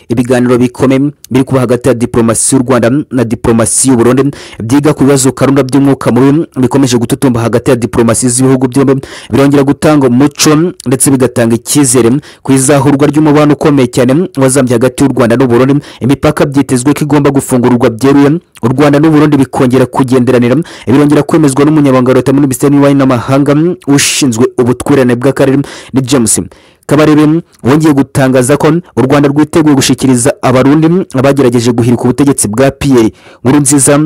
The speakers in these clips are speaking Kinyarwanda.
ibiganiro bikomeye biri kuba hagati ya diporomasi y'u rwanda na diporomasi y'uburundi byiga ku bibazo karunda by'umwuka mubi bikomeje gututumba hagati ya diporomasi z'ibihugu byombi birongera gutanga umuco ndetse bigatanga icyizere ku izahurwa ry'umubano ukomeye cyane wazambye hagati y'u rwanda n'uburundi imipaka byitezwe ko igomba gufungurwa byeruye u rwanda n'uburundi bikongera kugenderanira birongera kwemezwa n'umunyamabanga wa leta muri minisiteri y'ububanyi n'amahanga ushinzwe ubutwererane bw'akarere ni james kabarebe wongeye gutangaza ko u rwanda rwiteguye gushyikiriza abarundi abagerageje guhirika ubutegetsi bwa piyeri nkuru nziza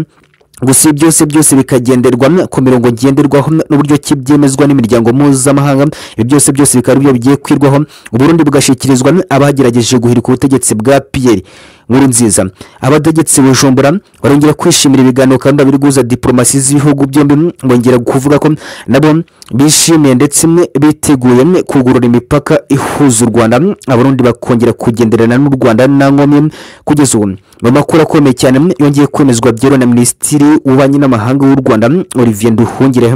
gusa ibi byose byose bikagenderwa ku mirongo ngenderwaho n'uburyo ki byemezwa n'imiryango mpuzamahanga ibi byose byose bikaba aribyo bigiye kwirwaho uburundi bugashyikirizwa abagerageje guhirika ubutegetsi bwa piyeri nkuru nziza abategetsi bujumbura barongera kwishimira ibiganiro kandi biri guhuza diporomasi z'ibihugu byombi bongera kuvuga ko nabo bishimiye ndetse biteguye kugurura imipaka ihuza u rwanda abarundi bakongera kugenderana n'u rwanda nta nkomyi kugeza ubu mu makuru akomeye cyane yongeye kwemezwa byeruwe na minisitiri w'ububanyi n'amahanga w'u rwanda olivier nduhungire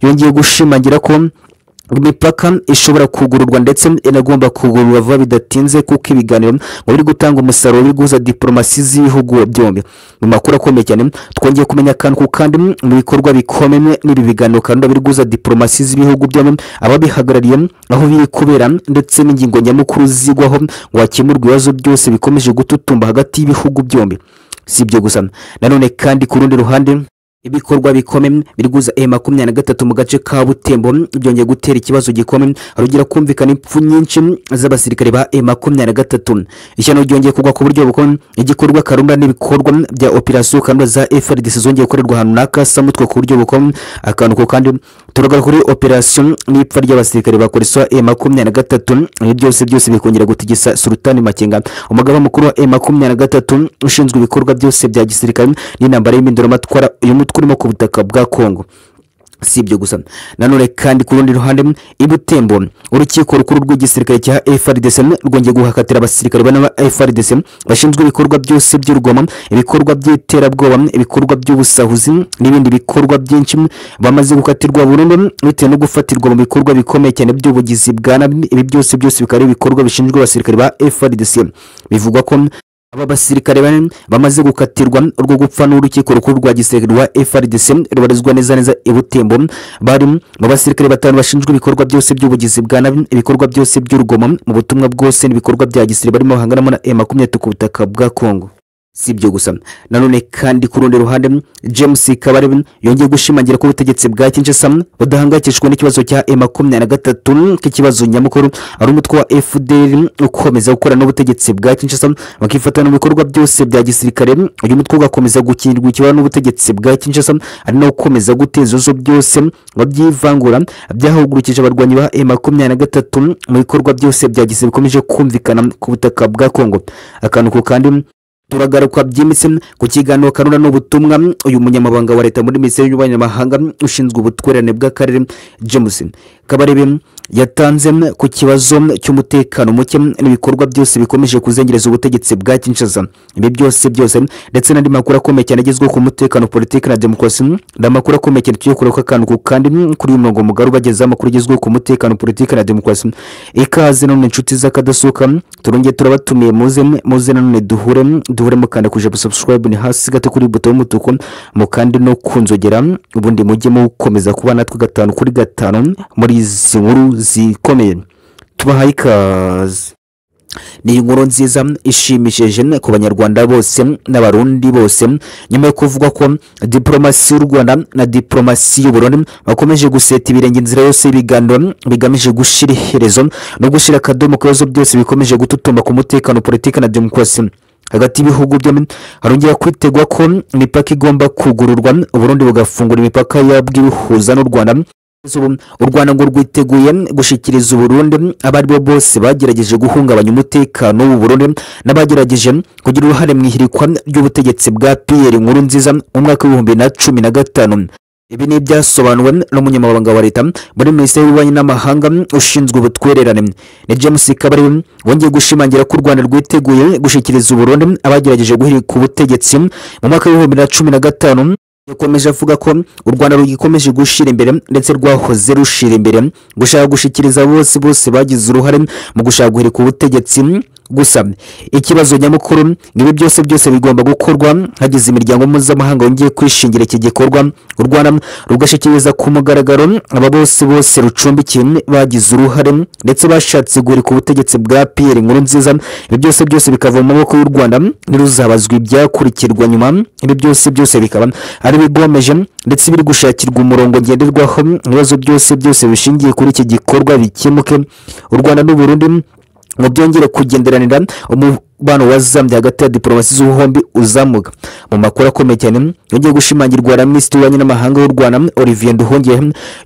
yongeye gushimangira ko imipaka ishobora kugururwa ndetse inagomba kugururwa vuba bidatinze kuko ibiganiro ngo biri gutanga umusaruro biri guhuza diporomasi z'ibihugu byombi mu makuru akomeye cyane twongeye kumenya akantu ku kandi mu bikorwa bikomeye n'ibi biganiro kandi biri guhuza diporomasi z'ibihugu byombi ababihagarariye aho biri kubera ndetse n'ingingo nyamukuru zigwaho ngo hakemurwe ibibazo byose bikomeje gututumba hagati y'ibihugu byombi si ibyo gusa nanone kandi ku rundi ruhande ibikorwa bikomeye biri guza e makumyabiri na gatatu mu gace ka butembo byongeye gutera ikibazo gikomeye harugera kumvikana impfu nyinshi z'abasirikare ba e makumyabiri na gatatu ishyano ryongeye kugwa ku buryo bukomeye igikorwa karunda n'ibikorwa bya operasiyo karunda za frdc zongeye gukorerwa ahantu n'akasa mutwe ku buryo bukomeye akantu ko kandi turagaruka kuri operasiyo n'ipfa ry'abasirikare ba koreswa e makumyabiri na gatatu ibi byose byose bikongera gutigisa sultani makenga umugaba mukuru wa e makumyabiri na gatatu ushinzwe ibikorwa byose bya gisirikare n'intambara y'iminduramatwara uyu mutwe urimo ku butaka bwa kongo si ibyo gusa nanone kandi ku rundi ruhande i butembo urukiko rukuru rw'igisirikare cya frdc rwongeye guhakatira abasirikare bane ba frdc bashinzwe ibikorwa byose by'urugomo ibikorwa by'iterabwoba ibikorwa by'ubusahuzi n'ibindi bikorwa byinshi bamaze gukatirwa burundu bitewe no gufatirwa mu bikorwa bikomeye cyane by'ubugizi bwa nabi ibi byose byose bikaba ari ibikorwa bishinzwe abasirikare ba frdc bivugwa ko aba basirikare bane bamaze gukatirwa urwo gupfa n'urukiko rukuru rwa gisirikare rwa frdc rubarizwa neza neza i butembo bari mu basirikare batanu bashinzwe ibikorwa byose by'ubugizi bwa nabi ibikorwa byose by'urugomo mu butumwa bwose n'ibikorwa bya gisirikare barimo bahanganamo na e makumyabiri ku butaka bwa kongo si ibyo gusa nanone kandi ku rundi ruhande james kabare yongeye gushimangira ko ubutegetsi bwa kinshasa budahangayikishijwe n'ikibazo cya e makumyabiri na gatatu k'ikibazo nyamukuru ari umutwe wa fdr ukomeza gukora n'ubutegetsi bwa kinshasa bakifatanya mu bikorwa byose bya gisirikare uyu mutwe ugakomeza gukinirwa ikibazo n'ubutegetsi bwa kinshasa ari nawo ukomeza guteza ibibazo byose ngo byivangura byahagurukije abarwanyi ba e makumyabiri na gatatu mu bikorwa byose bya gisirikare bikomeje kumvikana ku butaka bwa kongo akantu ku kandi turagaruka byimbitse ku kiganiro karura n'ubutumwa uyu munyamabanga wa leta muri minisiteri y'ububanyi n'amahanga ushinzwe ubutwererane bw'akarere james kabarebe yatanze ku kibazo cy'umutekano muke n'ibikorwa byose bikomeje kuzengereza ubutegetsi bwa kinshasa ibi byose byose ndetse n'andi makuru akomeye cyane agezweho ku mutekano politiki na demokarasi ni amakuru akomeye cyane tugiye kureba akantu ku kandi kuri uyu murongo mugari ubagezaho amakuru agezweho ku mutekano politiki na demokarasi ikaze nanone inshuti z'akadasuka turongeye turabatumiye muze muze nanone duhure duhure mukanda kuje busabusikwarayibu ni hasi gato kuri buto y'umutuku mukande no kunzogera ubundi mujye mukomeza kuba natwe gatanu kuri gatanu muri izi nkuru zikomeye tubahaye ikaze ni inkuru nziza ishimishije ku banyarwanda bose n'abarundi bose nyuma yo kuvuga ko diporomasi y'u rwanda na diporomasi y'uburundi bakomeje guseta ibirenge inzira yose y'ibiganiro bigamije gushyira iherezo no gushyira akadomo ku bibazo byose bikomeje gututumba ku mutekano politiki na demokarasi hagati y'ibihugu byombi harongera kwitegwa ko imipaka igomba kugururwa uburundi bugafungura imipaka yabwo ibihuza n'u rwanda u rwanda ngo rwiteguye gushyikiriza uburundi abo ari bo bose bagerageje guhungabanya umutekano w'uburundi n'abagerageje kugira uruhare mu ihirikwa ry'ubutegetsi bwa piyeri nkuru nziza mu mwaka w'ibihumbi na cumi na gatanu ibi ni ibyasobanuwe n'umunyamabanga wa leta muri minisiteri y'ububanyi n'amahanga ushinzwe ubutwererane ni james kabari wongeye gushimangira ko u rwanda rwiteguye gushyikiriza uburundi abagerageje guhirika ubutegetsi mu mwaka w'ibihumbi na cumi na gatanu yakomeje avuga ko u rwanda rugikomeje gushyira imbere ndetse rwahoze rushira imbere gushaka gushyikiriza bose bose bagize uruhare mu gushaka guhirika ubutegetsi gusa ikibazo nyamukuru ni ibi byose byose bigomba gukorwa hagize imiryango mpuzamahanga yongeye kwishingira iki gikorwa u rwanda rugashyikiriza ku mugaragaro aba bose bose rucumbikiye bagize uruhare ndetse bashatse guhirika ubutegetsi bwa piyeri nkuru nziza ibi byose byose bikava mu maboko y'u rwanda ntiruzabazwe ibyakurikirwa nyuma ibi byose byose bikaba ari ibigomeje ndetse biri gushakirwa umurongo ngenderwaho ibibazo byose byose bishingiye kuri iki gikorwa bikemuke u rwanda n'u burundi ngo byongere kugenderanira umubano wazambye hagati ya diporomasi z'ubuhombi uzamuka mu makuru akomeye cyane yongeye gushimangirwa na minisitiri w'ububanyi n'amahanga w'u rwanda olivier nduhungire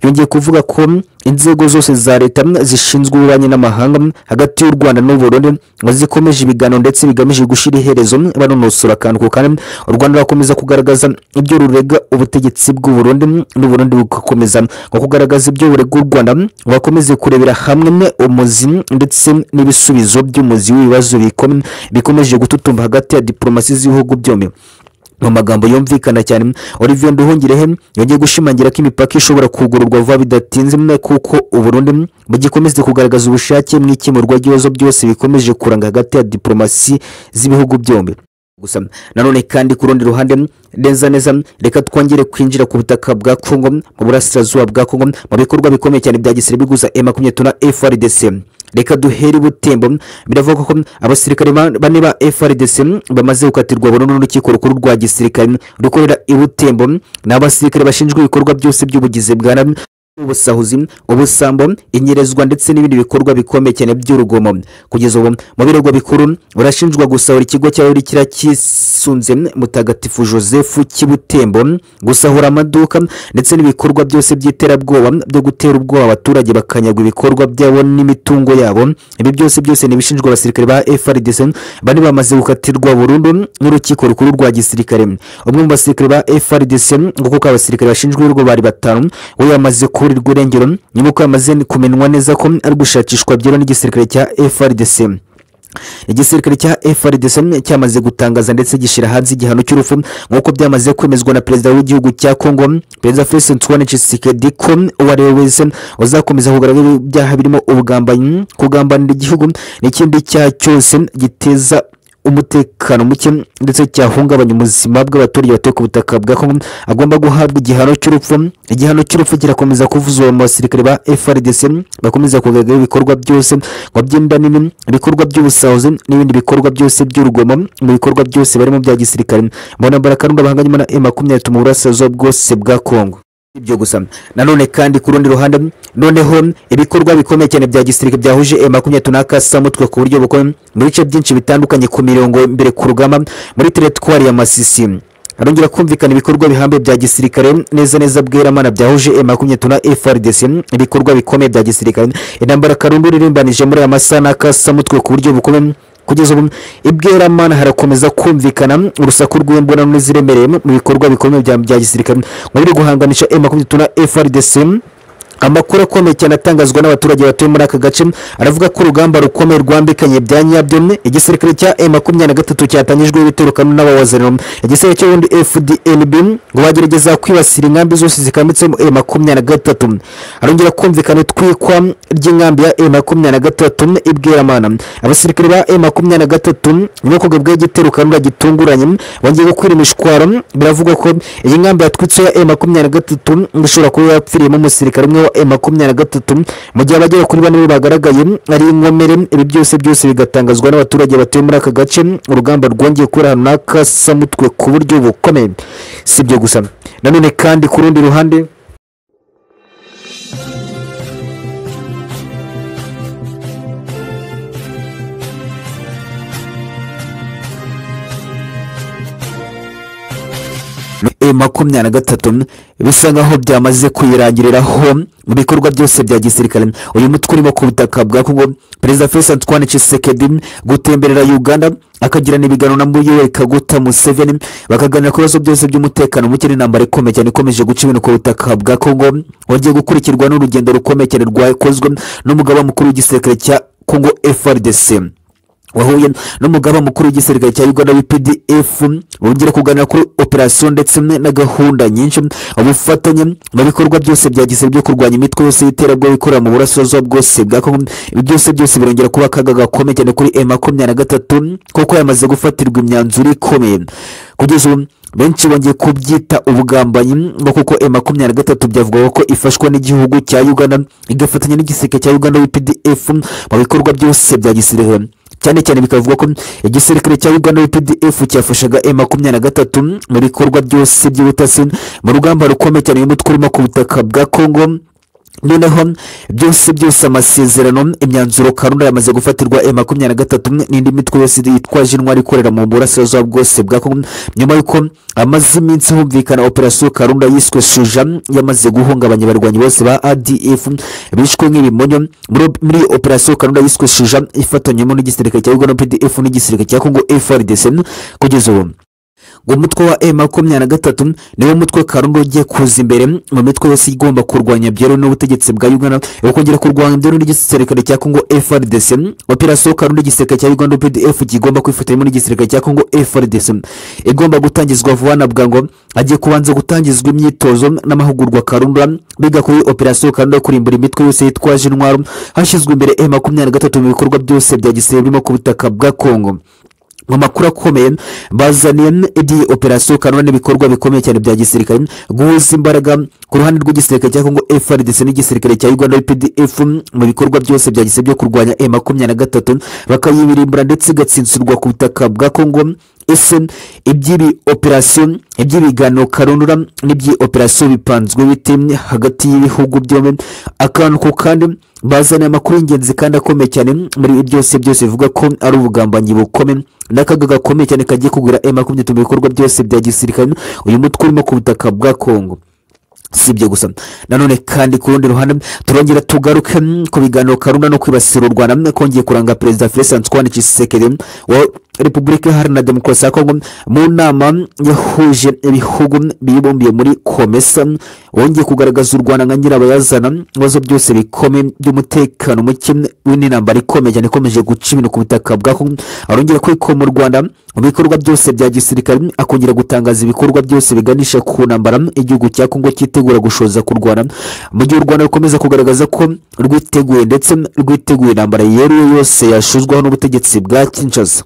yongeye kuvuga ko inzego zose za leta zishinzwe ububanyi n'amahanga hagati y'u rwanda n'u burundi ngo zikomeje ibiganiro ndetse bigamije gushyira iherezo banonosora akantu ku kandi u rwanda rukomeza kugaragaza ibyo rurega ubutegetsi bw'u burundi n'u burundi bugakomeza ngo kugaragaza ibyo burega u rwanda ngo bakomeze kurebera hamwe umuzi ndetse n'ibisubizo by'umuzi w'ibibazo bikomeye bikomeje gututumba hagati ya diporomasi z'ibihugu byombi mu magambo yumvikana cyane olivier nduhungirehe yongeye gushimangira ko imipaka ishobora kugururwa vuba bidatinze kuko uburundi bugikomeze kugaragaza ubushake mu ikemurwa ry'ibibazo byose bikomeje kuranga hagati ya diporomasi z'ibihugu byombi gusa nanone kandi ku rundi ruhande neza neza reka twongere kwinjira ku butaka bwa kongo mu burasirazuba bwa kongo mu bikorwa bikomeye cyane bya gisirikare biguza e makumyabiri na frdc reka duhere ubutembo biravuga ko abasirikare bane ba frdc bamaze gukatirwa burundu n'urukiko rukuru rwa gisirikare rukorera i butembo ni abasirikare bashinzwe ibikorwa byose by'ubugizi bwa nabi ubusahuzi ubusambo inyerezwa ndetse n'ibindi bikorwa bikomeye cyane by'urugomo kugeza ubu mu birego bikuru burashinjwa gusahura ikigo cya rurikira cyisunze mutagatifu joseph cy'ibutembo gusahura amaduka ndetse n'ibikorwa byose by'iterabwoba byo gutera ubwoba abaturage bakanyagwa ibikorwa byabo n'imitungo yabo ibi byose byose ni ibishinjwa abasirikare ba frdc bane bamaze gukatirwa burundu n'urukiko rukuru rwa gisirikare umwe mu basirikare ba frdc ngo kuko abasirikare bashinjwe urwo bari batanu we yamaze ku kuburirwa irengero nyuma y'uko yamaze kumenywa neza ko ari gushakishwa byero n'igisirikare cya frdc igisirikare cya frdc cyamaze gutangaza ndetse gishyira hanze igihano cy'urupfu nk'uko byamaze kwemezwa na perezida w'igihugu cya kongo perezida felix ntwane cisikedi ko uwo ari we wese uzakomeza kugaragara ibyaha birimo ubugambanyi kugambanira igihugu n'ikindi cyaha cyose giteza umutekano muke ndetse cyahungabanya ubuzima bw'abaturage batuye ku butaka bwa kongo agomba guhabwa igihano cy'urupfu igihano cy'urupfu kirakomeza kuvuzwa mu basirikare ba frdc bakomeza kugaragara ibikorwa byose ngo byenda nini ibikorwa by'ubusahuzi n'ibindi bikorwa byose by'urugomo mu bikorwa byose barimo bya gisirikare mu ntambara karunda bahanganyemo na e makumyabiri mu burasirazuba bwose bwa kongo ibyo gusa nanone kandi ku rundi ruhande noneho ibikorwa bikomeye cyane bya gisirikare byahuje e makumyabiri n'akasamutwe ku buryo bukomeye mu bice byinshi bitandukanye ku mirongo mbere ku rugamba muri teritwari ya masisi arongera kumvikana ibikorwa bihambaye bya gisirikare neza neza bweramana byahuje e makumyabiri na frdc ibikorwa bikomeye bya gisirikare intambara karundu irimbanije muri aya masaha n'akasamutwe ku buryo bukomeye kugeza ubu ibweramana harakomeza kumvikana urusaku rw'imbonano n'iziremereye mu bikorwa bikomeye bya gisirikare mu biri guhanganisha e makumyabiri na frdc amakuru akomeye cyane atangazwa n'abaturage batuye muri aka gace aravuga ko urugamba rukomeye rwambikanye bya nyabyo igisirikare cya e makumyabiri na gatatu cyatangijweho ibitero kamwe n'abawazaniro igisirikare cy'ubundi fdnb ngo bagerageza kwibasira inkambi zose zikambitsemo e makumyabiri na gatatu harongera kumvikana itwikwa ry'inkambi ya e makumyabiri na gatatu ibweramana abasirikare ba e makumyabiri na gatatu nyuma yo kugabwaho igitero kanura gitunguranye bongeye gukwira imishwaro biravugwa ko iyi nkambi yatwitse ya e makumyabiri na gatatu ngo ishobora kuba yapfiriyemo umusirikare umwe wa makumyabiri na gatatu mu gihe abagera kuri bane bagaragaye ari inkomere ibi byose byose bigatangazwa n'abaturage batuye muri aka gace urugamba rwongeye kuri ahantu n'akasamutwe ku buryo bukomeye si ibyo gusa nanone kandi ku rundi ruhande e makumyabiri na gatatu bisa nkaho byamaze kwirangiriraho mu bikorwa byose bya gisirikare uyu mutwe urimo ku butaka bwa kongo perezida felix antoine cisekedi gutemberera uganda akagirana ibiganiro na muyoweri kaguta museveni bakaganira ku bibazo byose by'umutekano muke n'intambara ikomeye cyane ikomeje guca ibintu ku butaka bwa kongo wagiye gukurikirwa n'urugendo rukomeye cyane rwakozwe n'umugaba mukuru w'igisirikare cya kongo frdc wahuye n'umugaba mukuru w'igisirikare cya uganda w'pdf wongera kuganira kuri operasiyo ndetse na gahunda nyinshi ubufatanye mu bikorwa byose bya gisirikare byo kurwanya imitwe yose y'iterabwoba ikorera mu burasirazuba bwose bwa kongo ibi byose byose birongera kuba akaga gakomeye cyane kuri e makumyabiri na gatatu kuko yamaze gufatirwa imyanzuro ikomeye kugeza ubu benshi bongeye kubyita ubugambanyi ngo kuko e makumyabiri na gatatu byavugaga ko ifashwa n'igihugu cya uganda igafatanya n'igisirikare cya uganda w'pdf mu bikorwa byose bya gisirikare cyane cyane bikavuga ko igisirikare cya uganda pdf cyafashaga e makumyabiri na gatatu mu bikorwa byose by'ubutasi mu rugamba rukomeye cyane y'umutwe urimo ku butaka bwa kongo noneho byose byose amasezerano imyanzuro karunda yamaze gufatirwa e makumyabiri na gatatu n'indi mitwe yose yitwaje intwari ikorera mu burasirazuba bwose bwa kongo nyuma y'uko hamaze iminsi humvikana operasiyo karunda yiswe shuja yamaze guhungabanya abarwanyi bose ba adf bishwe nk'ibimonyo muri muri operasiyo karunda yiswe shuja ifatanyemo n'igisirikare cya uganda pdf n'igisirikare cya kongo frdc kugeza ubu ngo umutwe wa e makumyabiri na gatatu niwo mutwe karundo ugiye kuza imbere mu mitwe yose igomba kurwanya byeruye n'ubutegetsi bwa uganda ukongera kurwanya byeruye n'igisirikare cya kongo frdc operasiyo karundo igisirikare cya uganda pdf kigomba kwifatanyamo n'igisirikare cya kongo frdc igomba gutangizwa vuba na bwangu hagiye kubanza gutangizwa imyitozo n'amahugurwa karundo biga kuri operasiyo karundo yo kurimbura imitwe yose yitwaje intwaro hashyizwe imbere e makumyabiri na gatatu mu bikorwa byose bya gisirikare birimo ku butaka bwa kongo mu makuru akomeye bazaniye iby'iyi operasiyo kanone n'ibikorwa bikomeye cyane bya gisirikare guhuza imbaraga ku ruhande rw'igisirikare cya kongo frdc n'igisirikare cya uganda pdf mu bikorwa byose bya gisirikare byo kurwanya e makumyabiri na gatatu bakayibirimbura ndetse igatsinsurwa ku butaka bwa kongo ese iby'ibi operasiyo iby'ibiganiro karundura n'iby'iyi operasiyo bipanzwe bite hagati y'ibihugu byombi akantu ku kandi bazaniye amakuru y'ingenzi kandi akomeye cyane muri byose byose bivuga ko ari ubugambanyi bukomeye n'akaga gakomeye cyane kagiye kugura e makumyabiri mu bikorwa byose bya gisirikare uyu mutwe urimo ku butaka bwa kongo si ibyo gusa nanone kandi ku rundi ruhande turongera tugaruke ku biganiro karunda no kwibasira u rwanda kongeye kuranga perezida felix antoine tshisekedi wa repubulika iharanira demokarasi ya kongo mu nama yahuje ibihugu bibumbiye muri komesa wongeye kugaragaza u rwanda nka nyirabayazana ibibazo byose bikomeye by'umutekano muke n'intambara ikomeye cyane ikomeje guca ibintu ku butaka bwa kongo arongera kwikoma mu rwanda mu bikorwa byose bya gisirikare akongera gutangaza ibikorwa byose biganisha ku ntambara igihugu cya kongo cyitegura gushoza kurwana mu gihe u rwanda rukomeza kugaragaza ko rwiteguye ndetse rwiteguye intambara yeruye yose yashuzwaho n'ubutegetsi bwa kinshasa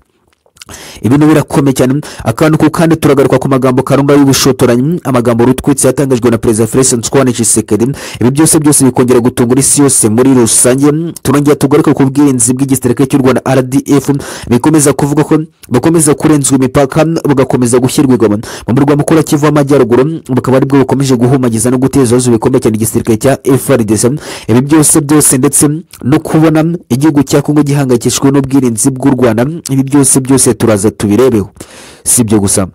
ibintu birakomeye cyane akantu ku kandi turagaruka ku magambo karunga y'ubushotoranyi amagambo rutwitse yatangajwe na perezida felix nsukwane cisekedi ibi byose byose bikongera gutungura isi yose muri rusange turongera tugaruka ku bwirinzi bw'igisirikare cy'u rwanda rdf bikomeza kuvuga ko bukomeza kurenzwa imipaka bugakomeza gushyirwa igoma mu murwa mukuru wa kivu w'amajyaruguru bukaba aribwo bukomeje guhumagiza no guteza ibibazo bikomeye cyane igisirikare cya frdc ibi byose byose ndetse no kubona igihugu cya kongo gihangayikishijwe n'ubwirinzi bw'u rwanda ibi byose byose turaza tubirebeho si ibyo gusa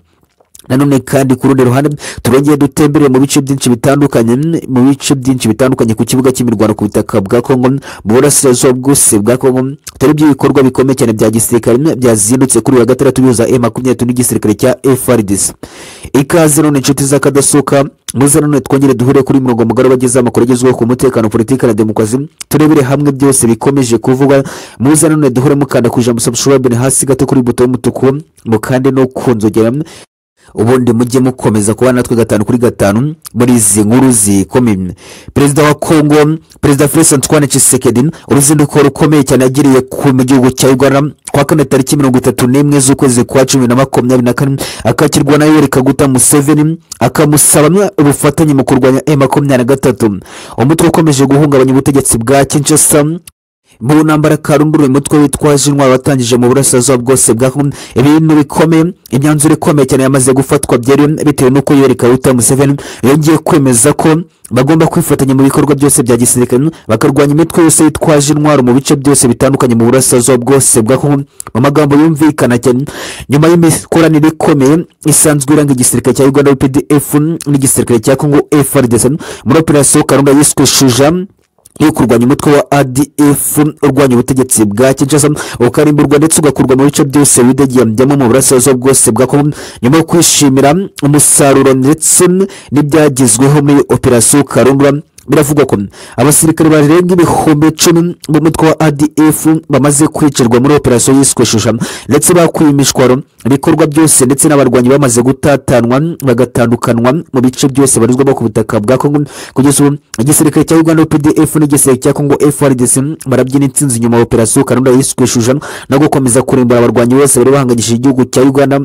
nanone kandi ku rundi ruhande turongeye dutembere mu bice byinshi bitandukanye mu bice byinshi bitandukanye ku kibuga cy'imirwano ku butaka bwa kongo mu burasirazuba bwose bwa kongo dore ibikorwa bikomeye cyane bya gisirikare byazindutse kuri uyu wa gatandatu bihuza e makumyabiri n'igisirikare cya frdc ikaze none inshuti z'akadasohoka muze none twongere duhure kuri murongo mugari bageze amakuru agezweho ku mutekano politiki na demokarasi turebere hamwe byose bikomeje kuvugwa muze none duhure mukanda ku ijambo subscribe hasi gato kuri buto y'umutuku mukande no ku nzogera ubundi mujye mukomeza kuba natwe gatanu kuri gatanu muri izi nkuru zikomeye perezida wa kongo perezida felix antoine tshisekedi uruzinduko rukomeye cyane yagiriye mu gihugu cya uganda kuwa kane tariki mirongo itatu n'imwe z'ukwezi kwa cumi na makumyabiri na kane akakirwa na yoweri kaguta museveni akamusaba ubufatanye mu kurwanya e makumyabiri na gatatu umutwe ukomeje guhungabanya ubutegetsi bwa kinshasa mu ntambara karundura umutwe witwaje intwaro watangije mu burasirazuba bwose bwa kongo ibintu bikomeye imyanzuro ikomeye cyane yamaze gufatwa byari bitewe n'uko yoweri kaguta museveni yongeye kwemeza ko bagomba kwifatanya mu bikorwa byose bya gisirikare bakarwanya imitwe yose yitwaje intwaro mu bice byose bitandukanye mu burasirazuba bwose bwa kongo mu magambo yumvikana cyane nyuma y'imikoranire ikomeye isanzwe iranga igisirikare cya uganda pdf n'igisirikare cya kongo frdc muri operasiyo karunda yiswe shuja yo kurwanya umutwe wa adf urwanya ubutegetsi bwa kinshasa ukarimburwa ndetse ugakurwa mu bice byose widegembyamo mu burasirazuba bwose bwa kongo nyuma yo kwishimira umusaruro ndetse n'ibyagezweho muri operasiyo karundura biravugwa ko abasirikare barenga ibihumbi icumi b'umutwe wa adf bamaze kwicirwa muri operasiyo yiswe shusha ndetse bakuye imishwaro ibikorwa byose ndetse n'abarwanyi bamaze gutatanwa bagatandukanwa mu bice byose barizwamo ku butaka bwa kongo kugeza ubu igisirikare cya uganda pdf n'igisirikare cya kongo frdc barabyina intsinzi nyuma ya operasiyo karunda yiswe shusha no gukomeza kurimbura abarwanyi bose bari bahanganyije igihugu cya uganda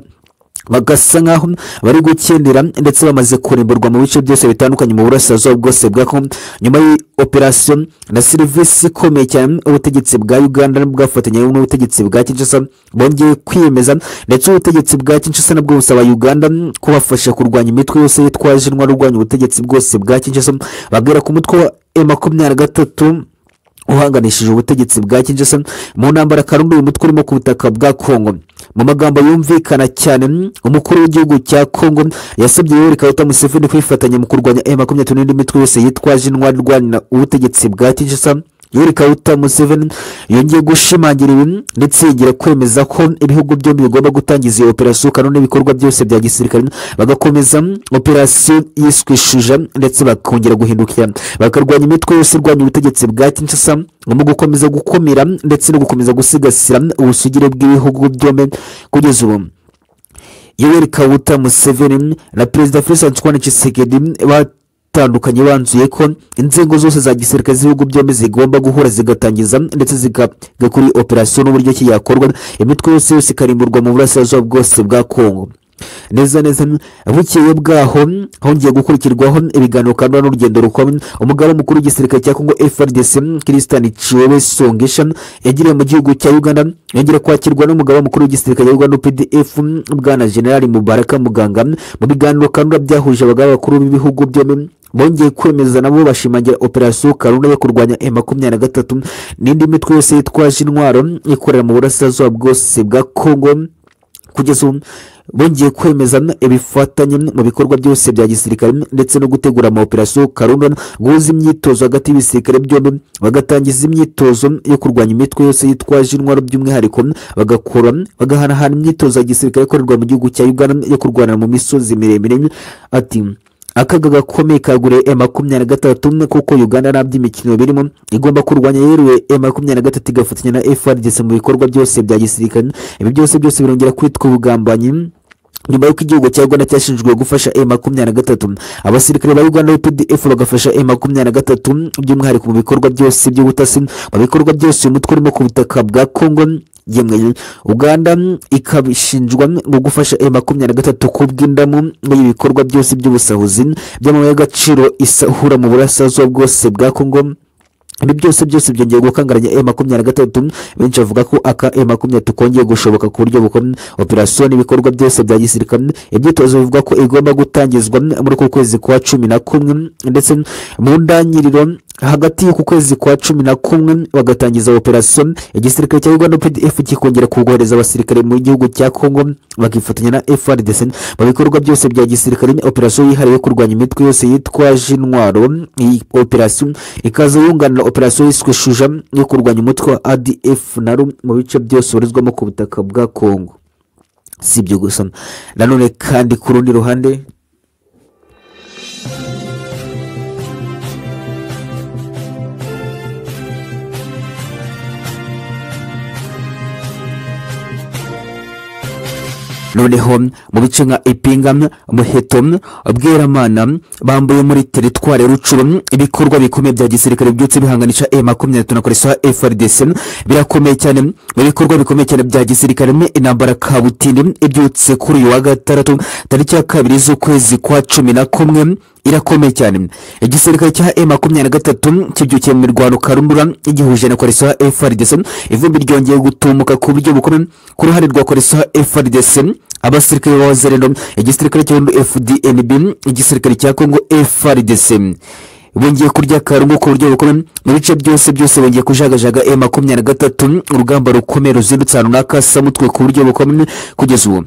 bagasa nk'aho bari gukendera ndetse bamaze kurimburwa mu bice byose bitandukanye mu burasirazuba bwose bwa kongo nyuma y'operasiyo na serivisi ikomeye cyane ubutegetsi bwa uganda bwafatanya n'ubutegetsi bwa kinshasa bongeye kwiyemeza ndetse ubutegetsi bwa kinshasa nabwo busaba uganda kubafasha kurwanya imitwe yose yitwaje intwaro urwanya ubutegetsi bwose bwa kinshasa babwira ku mutwe wa e makumyabiri na gatatu uhanganishije ubutegetsi bwa kinshasa mu ntambara karundu uyu mutwe urimo ku butaka bwa kongo mu magambo yumvikana cyane umukuru w'igihugu cya kongo yasabye yoweri kaguta museveni kwifatanya mu kurwanya e makumyabiri n'indi mitwe yose yitwaje intwari irwanira ubutegetsi bwa kinshasa yoweri kaguta museveni yongeye gushimangira ibi ndetse yongera kwemeza ko ibihugu byombi bigomba gutangiza iyo operasiyo kanone ibikorwa byose bya gisirikare bagakomeza operasiyo yiswishuja ndetse bakongera guhindukira bakarwanya imitwe yose irwanya ubutegetsi bwa kinshasa mu gukomeza gukumira ndetse no gukomeza gusigasira ubusugire bw'ibihugu byombi kugeza ubu yoweri kaguta museveni na perezida felix antoine tshisekedi batandukanye banzuye ko inzego zose za gisirikare z'ibihugu byombi zigomba guhura zigatangiza ndetse zigakora iyi operasiyo n'uburyo ki yakorwa imitwe yose yose ikarimburwa mu burasirazuba bwose bwa kongo neza neza bukeye bwaho hongeye gukurikirwaho ibiganiro kandi n'urugendo rukomeye umugaba mukuru w'igisirikare cya kongo frdc christian ciwewe songesha yagiriye mu gihugu cya uganda yongera kwakirwa n'umugaba mukuru w'igisirikare cya uganda pdf bwana generali mubaraka muganga mu biganiro kandi byahuje abagaba bakuru b'ibihugu byombi bongeye kwemeza nabo bashimangira operasiyo karunda yo kurwanya e makumyabiri na gatatu n'indi mitwe yose yitwaje intwaro ikorera mu burasirazuba bwose bwa kongo kugeza ubu bongeye kwemeza ibifatanye mu bikorwa byose bya gisirikare ndetse no gutegura amaoperasiyo karundana guhuza imyitozo hagati y'ibisirikare byombi bagatangiza imyitozo yo kurwanya imitwe yose yitwaje intwaro by'umwihariko bagakora bagahanahana imyitozo ya gisirikare ikorerwa mu gihugu cya uganda yo kurwanira mu misozi miremire ati akaga gakomeye kaguriye e makumyabiri na gatatu kuko uganda nta by'imikino birimo igomba kurwanya yeruye e makumyabiri na gatatu igafatanya na frdc mu bikorwa byose bya gisirikare ibi byose byose birongera kwitwa ubugambanyi nyuma y'uko igihugu cya uganda cyashinzwe gufasha e makumyabiri na gatatu abasirikare ba uganda pdf bagafasha e makumyabiri na gatatu by'umwihariko mu bikorwa byose by'ubutasi mu bikorwa byose uyu mutwe urimo ku butaka bwa kongo yemwe uganda ikabishinjwa mu gufasha e makumyabiri na gatatu kubw'indamu muri ibikorwa byose by'ubusahuzi by'amabuye y'agaciro isahura mu burasirazuba bwose bwa kongo ibi byose byose byongeye gukangaranya e makumyabiri na gatatu benshi bavuga ko aka e makumyabiri kongeye gushoboka ku buryo bukomeye operasiyo n'ibikorwa byose bya gisirikare ibyitozo bivuga ko igomba gutangizwa muri uku kwezi kwa cumi na kumwe ndetse mu ndangiriro hagati y'uku kwezi kwa cumi na kumwe bagatangiza operasiyo igisirikare cya uganda pdf kikongera kugohereza abasirikare mu gihugu cya congo bakifatanya na frdc mu bikorwa byose bya gisirikare operasiyo yihariye kurwanya imitwe yose yitwaje intwaro iyi operasiyo ikaza yunganira operasiyo yiswe shuja yo kurwanya umutwe wa adf na ru mu bice byose ubarizwamo ku butaka bwa congo si ibyo gusa nanone kandi ku rundi ruhande noneho mu bice nka ipinga muheto bweramana bambuye muri teritwari rucuru ibikorwa bikomeye bya gisirikare byutse bihanganisha e makumyabiri na koreswa frdc birakomeye cyane mu bikorwa bikomeye cyane bya gisirikare intambara kabutindi ibyutse kuri uyu wa gatandatu tariki ya kabiri z'ukwezi kwa cumi na kumwe irakomeye cyane igisirikare cya e makumyabiri na gatatu kibyukiye mu mirwano karundura igihuje na koreswa frdc ivumbi ryongeye gutumuka ku buryo bukomeye ku ruhande rwa koreswa frdc abasirikare b'abazerero igisirikare cy'ubundi fdnb igisirikare cya kongo frdc bongeye kurya karungu ku buryo bukomeye mu bice byose byose bongeye kujagajaga e makumyabiri na gatatu urugamba rukomeye ruzindutse ahantu runaka mutwe ku buryo bukomeye kugeza ubu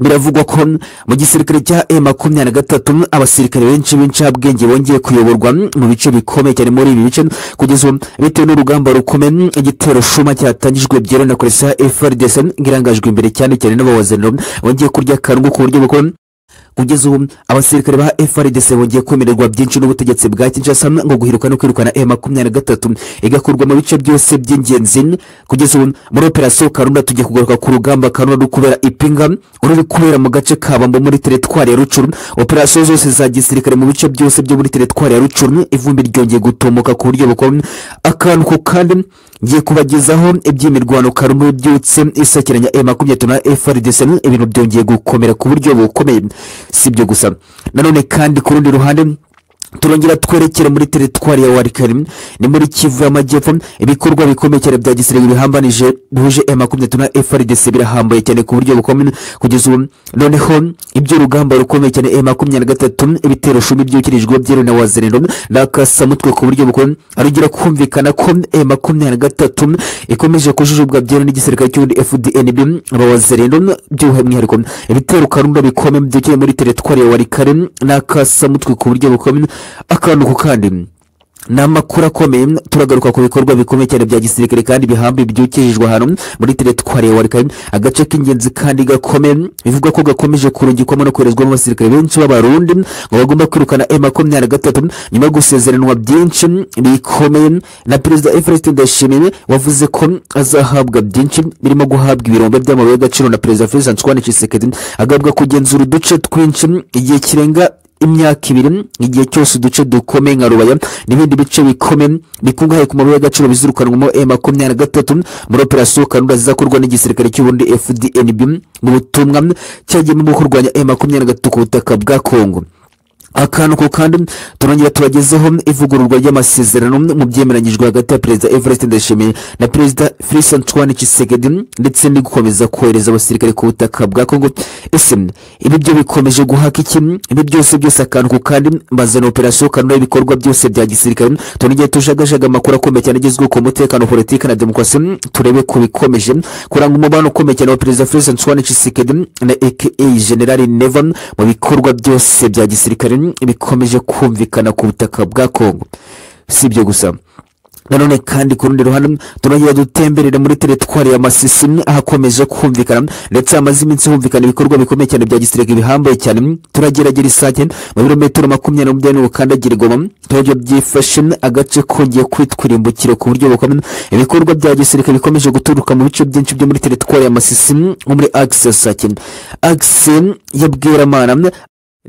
biravugwa ko mu gisirikare cya e makumyabiri na gatatu abasirikare benshi b'incabwenge bongeye kuyoborwa mu bice bikomeye cyane muri ibi bice kugeza ubu bitewe n'urugamba rukomeye igitero shuma cyatangijwe byeruye na koresha frdc ngirangajwe imbere cyane cyane n'abawazenero bongeye kurya akarungu ku buryo bukomeye kugeza ubu abasirikare ba frdc bongeye kwemererwa byinshi n'ubutegetsi bwa kinshasa ngo guhiruka no kwirukana e makumyabiri na gatatu igakorwa mu bice byose by'ingenzi kugeza ubu muri operasiyo karunda tugiye kugaruka ku rugamba karunda ruri kubera ipinga ruri kubera mu gace kabambo muri teretwari ya rucuru operasiyo zose za gisirikare mu bice byose byo muri teretwari ya rucuru ivumbi ryongeye gutumuka ku buryo bukora akantu ko kandi ngiye kubagezaho iby'imirwano karunda byutse isakiranya e makumyabiri na frdc ibintu byongeye gukomera ku buryo bukomeye si ibyo gusa nanone kandi ku rundi ruhande turongera twerekere muri teritwari ya warikari ni muri kivu y'amajyepfo ibikorwa bikomeye cyane bya gisirikare bihambanije bihuje e makumyabiri na frdc birahambaye cyane ku buryo bukomeye kugeza ubu noneho iby'urugamba rukomeye cyane e makumyabiri na gatatu ibitero cumi byukirijwe byeru na wazerero n'akasamutwe ku buryo bukomeye arongera kumvikana ko e makumyabiri na gatatu ikomeje kujujubwa byeru n'igisirikare cy'ubundi fdnb abawazerero by'umwihariko ibitero karunda bikomeye byukiye muri teritwari ya warikari n'akasamutwe ku buryo bukomeye akantu ku kandi ni amakuru akomeye turagaruka ku bikorwa bikomeye cyane bya gisirikare kandi bihambi byukirijwe ahantu muri teretwari ya warikari agace k'ingenzi kandi gakomeye bivuga ko gakomeje kurungikwamo no koherezwamo abasirikare benshi b'abarundi ngo bagomba kwirukana e makumyabiri na gatatu nyuma yo gusezeranwa byinshi bikomeye na perezida evariste ndayishimiye wavuze ko azahabwa byinshi birimo guhabwa ibirombe by'amabuye y'agaciro na perezida felix antoine tshisekedi agabwa kugenzura uduce twinshi igihe kirenga imyaka ibiri igihe cyose uduce dukomeye nka rubaya n'ibindi bice bikomeye bikungahaye ku mabuye y'agaciro bizirukanwamo e makumyabiri na gatatu muri operasiyo kanunda zizakorwa n'igisirikare cy'ubundi fdnb mu butumwa cyagiyemo mu kurwanya e makumyabiri na gatatu ku butaka bwa kongo akantu ko kandi turongera tubagezeho ivugururwa ry'amasezerano mu byemeranyijwe hagati ya perezida evariste ndayishimiye na perezida felix antoine kisegedi ndetse no gukomeza kohereza abasirikare ku butaka bwa kongo ese ibi byo bikomeje guhaka iki ibi byose byose akantu ko kandi mbazana operasiyo kanura ibikorwa byose bya gisirikare turongera tujagajaga amakuru akomeye cyane agezweho ku mutekano politiki na demokarasi turebe ko bikomeje kuranga umubano ukomeye cyane wa perezida felix antoine kisegedi na aka generali neva mu bikorwa byose bya gisirikare bikomeje kumvikana ku butaka bwa kongo si ibyo gusa nanone kandi ku rundi ruhande turongera dutemberera muri teretwari ya masisi ahakomeje kumvikana ndetse hamaze iminsi humvikana ibikorwa bikomeye cyane bya gisirikare bihambaye cyane turageragera isake mu birometero makumyabiri n'umunani ukandagira igoma turabyo byifashe agace kongeye kwitwa irimbukiro ku buryo bukomeye ibikorwa bya gisirikare bikomeje guturuka mu bice byinshi byo muri teretwari ya masisi nko muri agise sake agise ya bweramana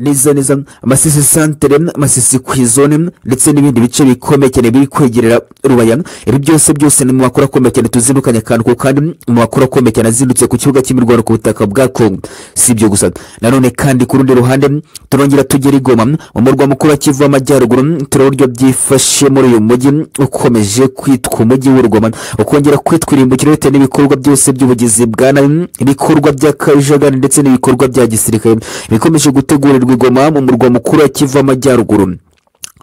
neza neza amasisi santere amasisi ku izone ndetse n'ibindi bice bikomeye cyane biri kwegerera rubaya ibi byose byose ni mu makuru akomeye cyane tuzindukanye akantu ko kandi mu makuru akomeye cyane azindutse ku kibuga cy'imirwano ku butaka bwa kongo si ibyo gusa nanone kandi ku rundi ruhande turongera tugera igoma mu murwa mukuru wa kivu w'amajyaruguru turaburyo byifashe muri uyu mujyi ukomeje kwitwa umujyi w'urugoma ukongera kwitwa irimbukiro bitewe n'ibikorwa byose by'ubugizi bwa nabi ibikorwa by'akajagari ndetse n'ibikorwa bya gisirikare bikomeje gutegura igoma mu murwa mukuru wa kivu amajyaruguru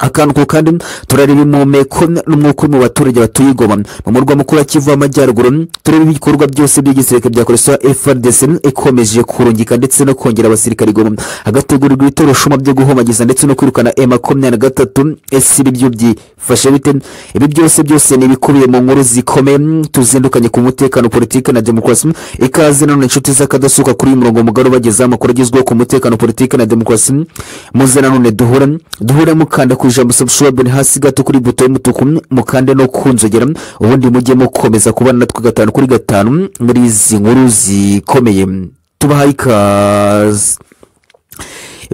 akantu ko kandi turareba impumeko n'umwuka mu baturage batuye igoma mu murwa mukuru wa kivu amajyaruguru tureba ibikorwa byose by'igisirikare bya koresha frdc ikomeje kurungika ndetse no kongera abasirikare igoma hagategurirwa ibitoroshuma byo guhomagiza ndetse no kwirukana e makumyabiri na gatatu ese ibi byo byifashe bite ibi byose byose ni ibikubiye mu nkuru zikomeye tuzindukanye ku mutekano politiki na demokarasi ikaze nanone inshuti z'akadasuka kuri uyu murongo mugari ubagezaho amakuru agezweho ku mutekano politiki na demokarasi muze nanone duhure duhure mukanda ku ijambo subscribe hasi gato kuri buto y'umutuku mukande no kunzogera ubundi mujye mukomeza kubana natwe gatanu kuri gatanu muri izi nkuru zikomeye tubahaye ikaze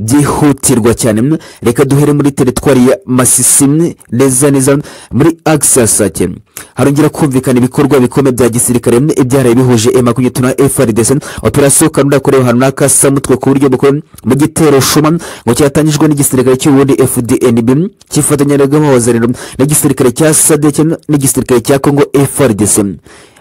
byihutirwa cyane reka duhere muri teritwari ya masisi neza neza muri agisi asake harongera kumvikana ibikorwa bikomeye bya gisirikare ibyaraye bihuje e makumyabiri na frdc operasiyo kanunda yakorewe ahantu n'akasamutwe ku buryo bukomeye mu gitero shuma ngo cyatangijwe n'igisirikare cy'ubundi fdnb cyifatanyiragamo abazaniro n'igisirikare cya sadec n'igisirikare cya kongo frdc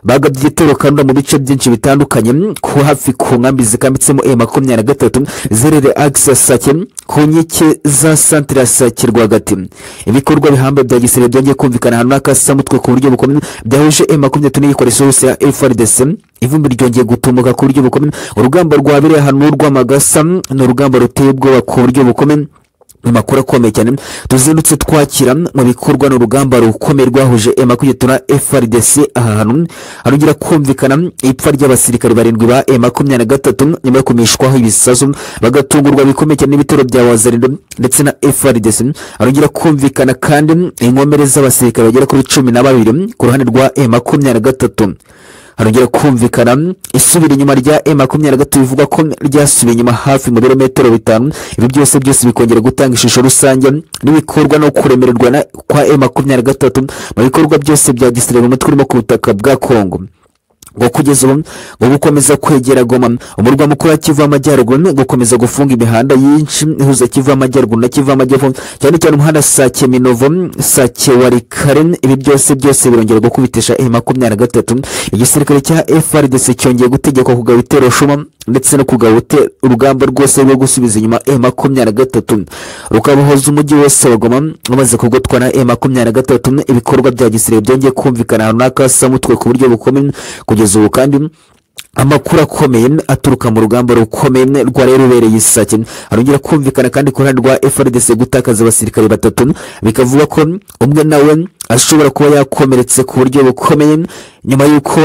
bagabye igitero kandi mu bice byinshi bitandukanye ku hafi ku nkambi zikambitsemo e makumyabiri na gatatu zerere agisi sake ku nkike za santire ya sake rwagati ibikorwa bihambaye bya gisirikare byongeye kumvikana ahantu n'akasamutwe ku buryo bukomeye byahuje e makumyabiri n'igikoresho yose ya frdc ivumbi ryongeye gutumuka ku buryo bukomeye urugamba rwabereye ahantu rw'amagasa ni urugamba ruteye ubwoba ku buryo bukomeye amakuru akomeye cyane tuzindutse twakira mu bikorwa ni urugamba rukomeye rwahuje ema kugeza na frdc aha hantu harongera kumvikana ipfa ry'abasirikare barindwi ba e makumyabiri na gatatu nyuma yo kumishwaho ibisasu bagatungurwa bikomeye cyane n'ibitero bya wazarindo ndetse na frdc harongera kumvikana kandi inkomere z'abasirikare bagera kuri cumi na babiri ku ruhande rwa e makumyabiri na gatatu harongera kumvikana isubira inyuma rya e makumyabiri na gatatu bivuga ko ryasubiye inyuma hafi mu birometero bitanu ibi byose byose bikongera gutanga ishusho rusange n'ibikorwa no kuremererwa na- kwa e makumyabiri na gatatu mu bikorwa byose bya gisirikare umutwe urimo ku butaka bwa kongo ngo kugeza ubu ngo gukomeza kwegera goma umurwa mukuru wa kivu amajyaruguru ni gukomeza gufunga imihanda yinshi ihuza kivu amajyaruguru na kivu amajyepfo cyane cyane umuhanda sake minovo sake warikare ibi byose byose birongera gukubitisha e makumyabiri na gatatu igisirikare cya frdc cyongeye gutegekwa kugaba ibitero shuma ndetse no kugaba ute- urugamba rwose rwo gusubiza inyuma e makumyabiri na gatatu rukabohoza umujyi wose wa goma umaze kugotwa na e makumyabiri na gatatu ibikorwa bya gisirikare byongeye kumvikana ahantu n'akasamutwe ku buryo bukomeye kugeza ubu kandi amakuru akomeye aturuka mu rugamba rukomeye rwari rubereye isake harongera kumvikana kandi ku ruhande rwa frdc gutakaza abasirikare batatu bikavuga ko umwe nawe ashobora kuba yakomeretse ku buryo bukomeye nyuma y'uko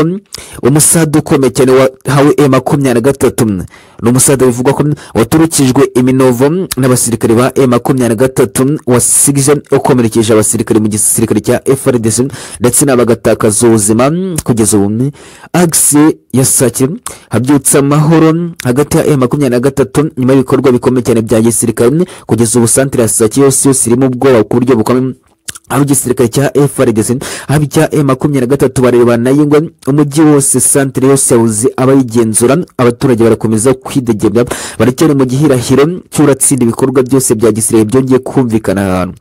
umusada ukomeye cyane wahawe e makumyabiri na gatatu ni umusada bivugwa ko waturukijwe iminovo n'abasirikare ba e makumyabiri na gatatu wasigije ukomerekeje abasirikare mu gisirikare cya frdc ndetse nabo bagatakaza ubuzima kugeza ubu agisi ya sake habyutse amahoro hagati ya e makumyabiri na gatatu nyuma y'ibikorwa bikomeye cyane bya gisirikare kugeza ubu santire ya sake yose yose irimo ubwoba ku buryo bukomeye aho igisirikare cya FRDC haba icya E makumyabiri na gatatu barebana na Yingwe umujyi wose santire yose yawuzi abayigenzura abaturage barakomeza kwidegemya baracyari mu gihirahiro cy'uratsinda ibikorwa byose bya gisirikare byongeye kumvikana ahantu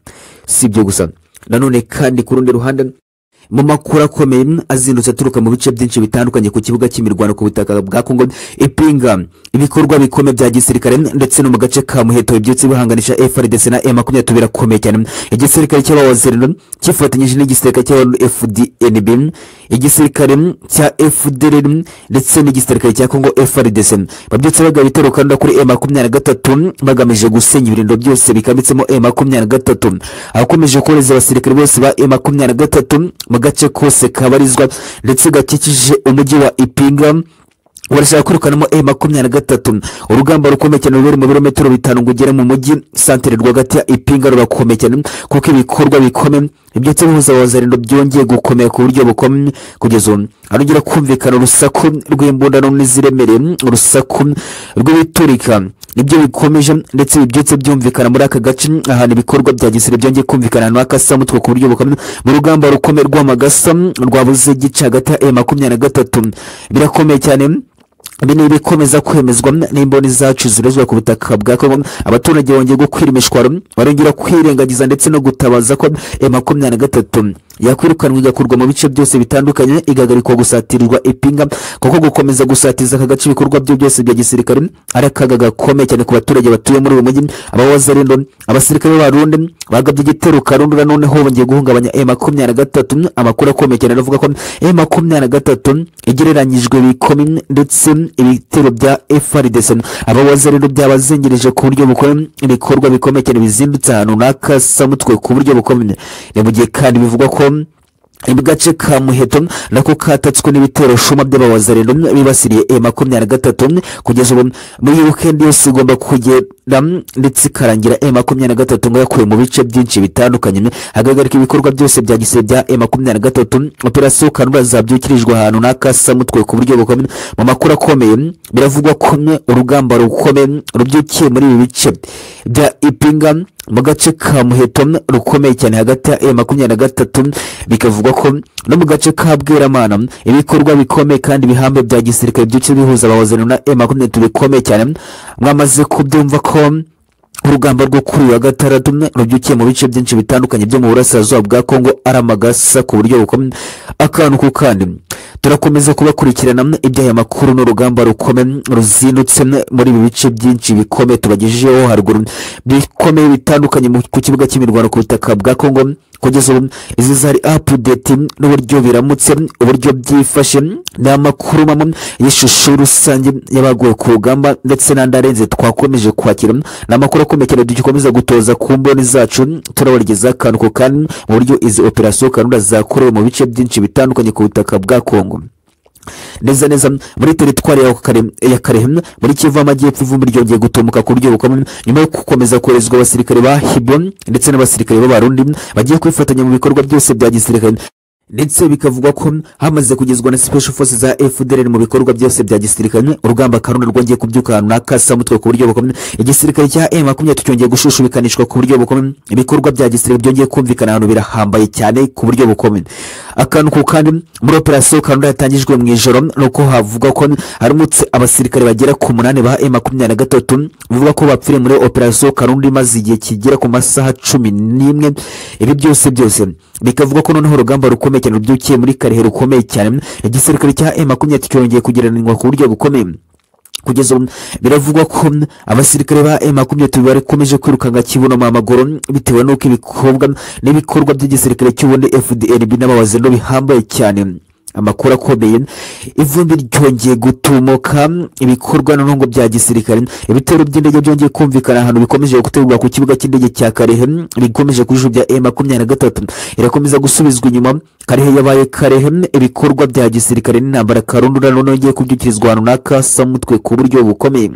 si ibyo gusa nanone kandi ku rundi ruhande mu makuru akomeye azindutse aturuka mu bice byinshi bitandukanye ku kibuga cy'imirwano ku butaka bwa kongo ipinga ibikorwa bikomeye bya gisirikare ndetse no mu gace ka muheto bibyutse bihanganisha frdc na e makumyabiri na birakomeye cyane igisirikare cy'abawazerino cyifatanyije n'igisirikare cya fdnb igisirikare cya fdr ndetse n'igisirikare cya kongo frdc babyutse bagaba ibitero kandi kuri e makumyabiri na gatatu bagamije gusenya ibirindiro byose bikambitsemo e makumyabiri na gatatu akomeje kohereza abasirikare bose ba e makumyabiri na gatatu mu gace kose kabarizwa ndetse gakikije umujyi wa ipinga barashaka kwirukanamo e makumyabiri na gatatu urugamba rukomeye cyane ruri mu birometero bitanu ngo ugere mu mujyi santere rwagati ya ipinga rurakomeye cyane kuko ibikorwa bikomeye ibyotse bihuza abazarindo byongeye gukomera ku buryo bukomeye kugeza ubu harongera kumvikana urusaku rw'imbundano n'iziremereye urusaku rw'ibiturika nibyo bikomeje ndetse ibi byose byumvikana muri aka gace ahantu ibikorwa bya gisirikare byongeye kumvikana ahantu h'akasamutwe ku buryo bukomeye mu rugamba rukomeye rw'amagasa rwabuze gica hagati ya e makumyabiri na gatatu birakomeye cyane ibi ni ibikomeza kwemezwa n'imboni zacu zirozwa ku butaka bwa kongo abaturage bongeye gukwira imishwaro barongera kwirengagiza ndetse no gutabaza ko e makumyabiri na gatatu yakwirukanwa igakurwa mu bice byose bitandukanye igahagarikwa gusatirirwa ipinga kuko gukomeza gusatiza aka gace ibikorwa byo byose bya gisirikare ari akaga gakomeye cyane ku baturage batuye muri uyu mujyi abawazarindo abasirikare b'abarundi bagabye igitero karundi na noneho bongeye guhungabanya e makumyabiri na gatatu amakuru akomeye cyane aravuga ko e makumyabiri na gatatu igereranyijwe bikomi ndetse ibitero bya frdc abawaza rero byabazengereje ku buryo bukomeye ibikorwa bikomeye cyane bizindutse ahantu n'akasamutwe ku buryo bukomeye ni mu gihe kandi bivugwa ko mu gace ka muheto nako katatswe n'ibitero shuma by'abawazarendo bibasiriye e makumyabiri na gatatu kugeza ubu muri wikendi yose igomba kugera ndetse ikarangira e makumyabiri na gatatu ngo yakuwe mu bice byinshi bitandukanye hagarika ibikorwa byose bya gisirikare bya e makumyabiri na gatatu operasiyo kanura zabyukirijwe ahantu n'akasamutwe ku buryo bukomeye mu makuru akomeye biravugwa ko urugamba rukomeye rubyukiye muri ibi bice bya ipinga mu gace ka muheto rukomeye cyane hagati ya makumyabiri na gatatu bikavugwa ko no mu gace ka bweramana ibikorwa bikomeye kandi bihambe bya gisirikare byuce bihuza abawazana na e makumyabiri n'atatu bikomeye cyane mwamaze kubyumva ko urugamba rwo kuri uyu wa gatandatu rubyukiye mu bice byinshi bitandukanye byo mu burasirazuba bwa kongo aramagasa ku buryo bukomeye akantu ku kandi turakomeza kubakurikirana iby'aya makuru n'urugamba rukomeye ruzinutse muri ibi bice byinshi bikomeye tubagejejeho haruguru bikomeye bitandukanye mu- ku kibuga cy'imirwano ku butaka bwa congo kugeza ubu izi zari apudeti n'uburyo biramutse uburyo byifashe ni amakuru mamwe y'ishusho rusange y'abaguye ku rugamba ndetse n'andi arenze twakomeje kwakira ni amakuru akomeye cyane dukomeza gutoza ku mboni zacu turabagezaho akantu ku kandi mu buryo izi operasiyo kanura zakorewe mu bice byinshi bitandukanye ku butaka bwa kongo neza neza muri teritwari ya Kare- ya karehe muri kivu amajyepfo ivumbi ryongeye gutumuka ku buryo bukomeye nyuma yo gukomeza koherezwa abasirikare ba hibo ndetse n'abasirikare b'abarundi bagiye kwifatanya mu bikorwa byose bya gisirikare ndetse bikavugwa ko hamaze kugezwa na special forces za fdr mu bikorwa byose bya gisirikare urugamba karunda rwongeye kubyuka ahantu nakasa mutwe ku buryo bukomeye igisirikare cya m makumyabiri cyongeye gushushubikanishwa ku buryo bukomeye ibikorwa bya gisirikare byongeye kumvikana ahantu birahambaye cyane ku buryo bukomeye akantu ku kandi muri operasiyo karunda yatangijwe mu ijoro ni uko havuga ko haramutse abasirikare bagera ku munani ba m makumyabiri na gatatu bivuga ko bapfiriye muri operasiyo karunda imaze igihe kigera ku masaha cumi n'imwe ibi byose byose bikavuga ko noneho urugamba rukomeye cyane rubyukiye muri karehe rukomeye cyane igisirikare cya m makumyabiri cyongeye kugereranwa ku buryo bukomeye kugeza ubu biravugwa ko abasirikare ba M makumyabiri bakomeje kwirukanka kibuno mu maguru bitewe n'uko ibikorwa n'ibikorwa by'igisirikare cy'ubundi fdr n'abawazi no bihambaye cyane amakuru akomeye ivumbi ryongeye gutumuka ibikorwa noneho ngo bya gisirikare ibitero by'indege byongeye kumvikana ahantu bikomeje gutegurwa ku kibuga cy'indege cya karehe bikomeje kujujubya e makumyabiri na gatatu irakomeza gusubizwa inyuma karehe yabaye karehe ibikorwa bya gisirikare n'intambara karundura noneho igiye kubyukirizwa ahantu nakasa mutwe ku buryo bukomeye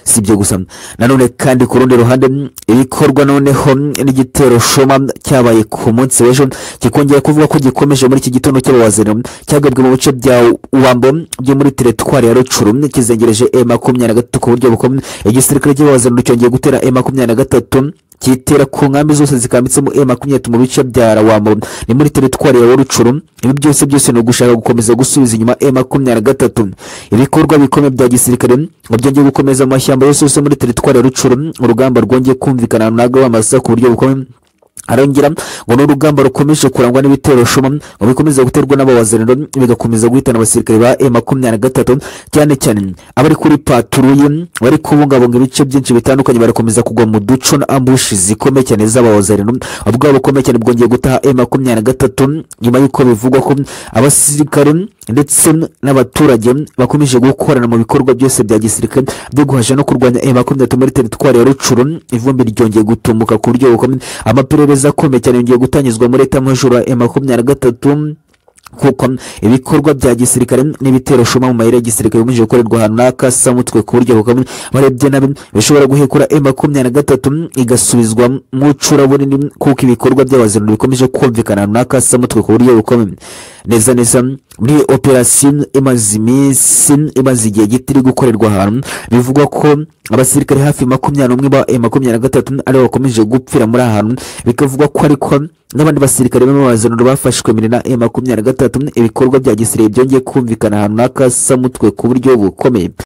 si ibyo gusa nanone kandi ku rundi ruhande mm, ibikorwa noneho mm, n'igitero shoma cyabaye ku munsi w'ejo kikongera kuvuga ko gikomeje muri iki gitondo cy'abawazaniro cyagabwe mu bice bya wambo byo muri teritwari ya rucuru mm, kizengereje e makumyabiri na gatatu ku buryo bukomeye igisirikare cy'abawazaniro cyongeye gutera e makumyabiri na gatatu kitera ku nkambi zose zikambitsemo e makumyabiri mu bice bya rawambo ni muri teritwari ya rucuru ibi byose byose ni ugushaka gukomeza gusubiza inyuma e makumyabiri na gatatu ibikorwa bikomeye bya gisirikare ngo byongeye gukomeza mu mashyamba yose yose muri teritwari ya rucuru urugamba rwongeye kumvikana ahantu nagwa amasa ku buryo bukomeye arongera ngo ni urugamba rukomeje kurangwa n'ibitero shuma ngo bikomeza guterwa n'abawaziraniro bigakomeza guhitana abasirikare ba e makumyabiri na gatatu cyane cyane abari kuri paturuye bari kubungabunga ibice byinshi bitandukanye barakomeza kugwa mu duco na ambushi zikomeye cyane z'abawaziraniro ubwabo bukomeye cyane bwongeye gutaha e makumyabiri na gatatu nyuma y'uko bivugwa ko abasirikare ndetse n'abaturage bakomeje gukorana mu bikorwa byose bya gisirikare byo guhasha no kurwanya e makumyabiri muri teritwari ya rucuru ivumbi ryongeye gutumuka ku buryo bukomeye amaperereza akomeye cyane yongeye gutangizwa muri etamajoro ya e makumyabiri na gatatu kuko ibikorwa bya gisirikare n'ibitero shuma mu mayira ya gisirikare bimije gukorerwa ahantu nakasa mutwe ku buryo bukomeye barebye nabi bishobora guhekura e makumyabiri na gatatu igasubizwa mu icuraburindi kuko ibikorwa by'abaziraniro bikomeje kumvikana ahantu nakasa mutwe ku buryo bukomeye neza neza muri operasiyo imaze iminsi imaze igihe gito iri gukorerwa ahantu bivugwa ko abasirikare hafi makumyabiri n'umwe ba M makumyabiri na gatatu aribo bakomeje gupfira muri aha hantu bikavugwa ko ariko n'abandi basirikare b'amabazaniro bafashwe mbere na M makumyabiri na gatatu ibikorwa bya gisirikare byongeye kumvikana ahantu nakasa mutwe ku buryo bukomeye